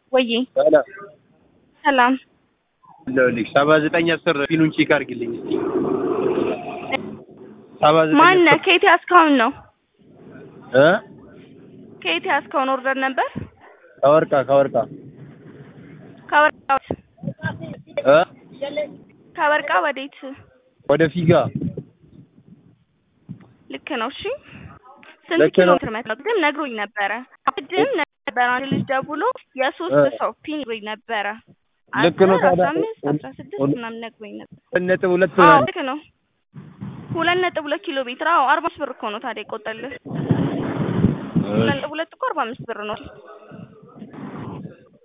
ወዬ ሰላም ሰላም ይኸውልሽ ሰባ ዘጠኝ አስር ፊኑን ቼክ አድርጊልኝ እስኪ ሰባ ዘጠኝ ማነህ? አስር ከየት ያስካውን ነው? እ ከየት ያስካውን ኦርደር ነበር? ከወርቃ ከወርቃ ከወርቃ እ ከወርቃ ወዴት? ወደ ፊጋ ልክ ነው። እሺ ስንት ልክ ኪሎ ነው። ሜትር መጣ? ግን ነግሮኝ ነበረ። ቅድም ነበር አንድ ልጅ ደውሎ የሶስት እ ሰው ፒን ነግሮኝ ነበረ። ልክ ነው አስር፣ ታዲያ። አስራ አምስት አስራ ስድስት ሁል- ምናምን ነግሮኝ ነበር። ሁለት ነጥብ ሁለት አዎ ምናምን ልክ ነው። ሁለት ነጥብ ሁለት ኪሎ ሜትር አዎ፣ አርባ አምስት ብር እኮ ነው ታዲያ ይቆጠልህ። ሁለት ነጥብ ሁለት እኮ አርባ አምስት ብር ነው።